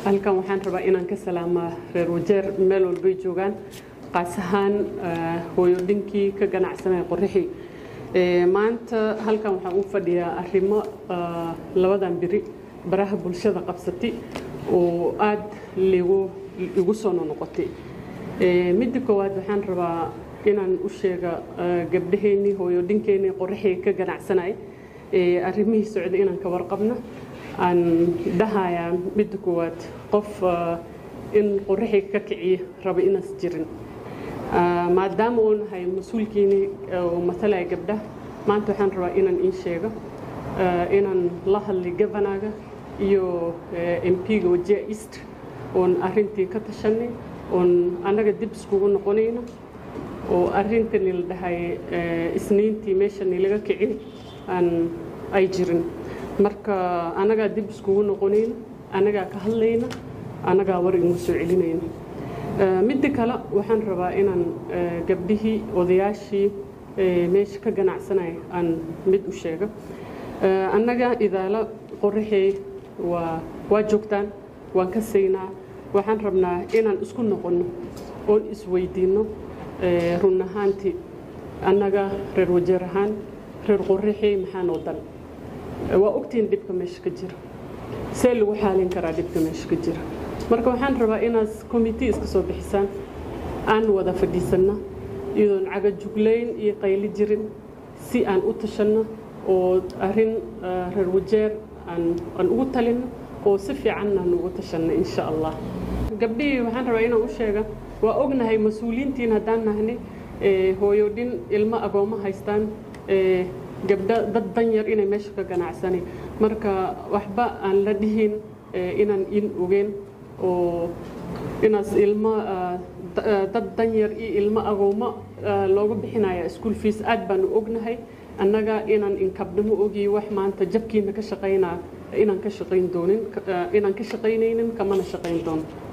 halkan waxaan rabaa inaan ka salaamaa reer wajeer meel walbay joogaan qaas ahaan hooyodinkii ka ganacsanaya qorrixii maanta halkan waxaan u fadhiyaa arrimo labadan biri baraha bulshada qabsatay oo aad ligu igu soo nonoqotay midda koowaad waxaan rabaa inaan u sheega gabdhaheennii hooyodinkeenii qorrixii ka ganacsanay arrimihii socda inaan ka warqabno aan dhahayaa midda koowaad qof in qorrixii ka kiciya raba inaas jirin maadaama uu nahay mas-uulkiinii oo matalaya gabdhaha maanta waxaan rabaa inaan in sheego inaan la hadlay gavanaga iyo mp-ga wajia east oon arrintii ka tashanay oon annaga dib iskugu noqonayno oo arrintani la dhahay isniintii meeshani laga kicin aan ay jirin marka annagaa dib iskugu noqonayno annagaa ka hadlayna annagaa war ingu soo celinayno midda kale waxaan rabaa inaan gabdhihii odayaashii meesha ka ganacsanaya aan mid u sheego annaga idaalo qorraxey waa waa joogtaan waan ka saynaa waxaan rabnaa inaan isku noqonno oon isweydiinno run ahaantii annaga reer wajeer ahaan reer qorraxey maxaa noo dan waa ogtihiin dhibka meesha ka jira see lagu xaalin karaa dhibka meesha ka jira marka waxaan rabaa inaad commitee iska soo bixisaan aan wada fadhiisanno iyadoon cagajuglayn iyo qayli jirin si aan u tashanno oo arrin reer wajeer aan ugu talinno oo si fiicanna aan ugu tashanno insha allah gabdhihii waxaan rabaa inaan u sheega waa ognahay mas-uuliyiintiin haddaan nahni hooyodhin ilmo agoommo haystaan gabdho dad danyar inay meesha ka ganacsanay marka waxba aan la dhihin inaan in ogeen oo inaas ilmo dad danyar iyo ilmo agoommo loogu bixinaya school fees aad baanu ognahay annaga inaan inkabdhamo ogiy wax maanta jabkiina ka shaqaynaa inaan ka shaqayn doonin inaan ka shaqaynaynin kamana shaqayn doono